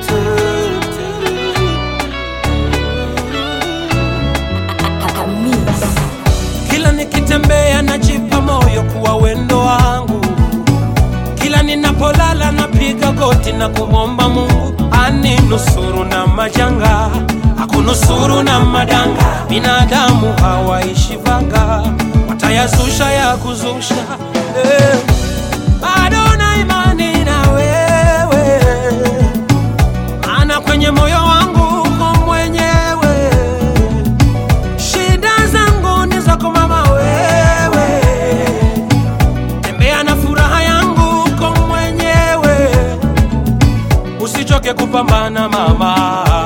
Kila nikitembea najipa moyo kuwa wendo wangu, kila ninapolala napiga goti na kumwomba Mungu aninusuru na majanga, akunusuru na madanga. Binadamu hawaishi vanga, watayazusha ya kuzusha eh. Bado na imani na wewe, maana kwenye moyo wangu uko mwenyewe Shida zangu ni zako mama wewe, tembea na furaha yangu uko mwenyewe, usichoke kupambana mama,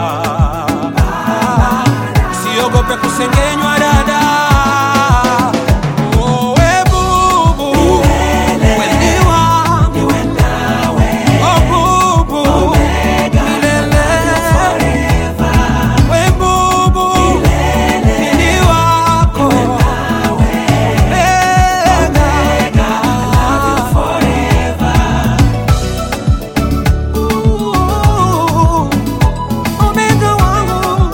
usiogope kusengenywa dada. Oh, we bubu, we ni wangu. Oh, bubu, milele. We bubu, mimi wako. Ooh, omega wangu.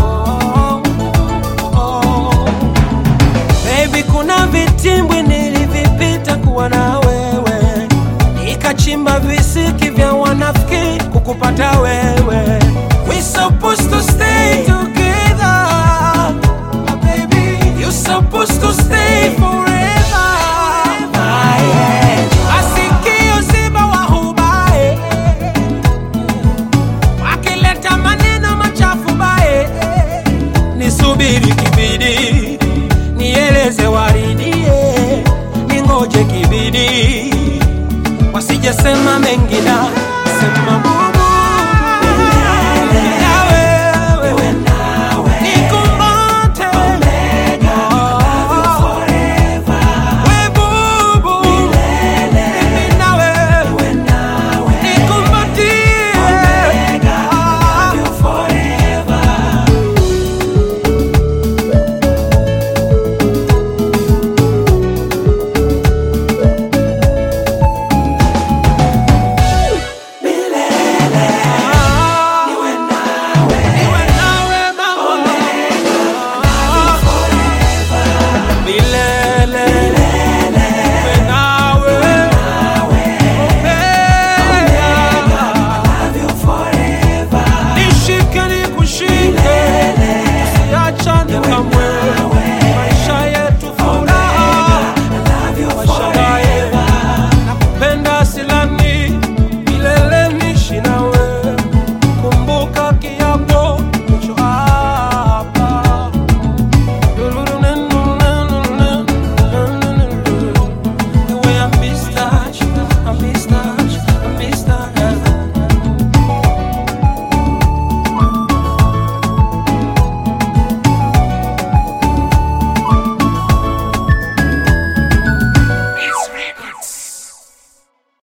Baby, kuna vitimbwi nilivipita kuwa na wewe, nikachimba visiki vya wanafiki kukupata wewe. We supposed to stay together, my baby. You supposed to stay forever. Masikio ziba wahubae, wakileta maneno machafu bae, nisubiri kibidi, nieleze waridie, ningoje kibidi, wasijesema mengi na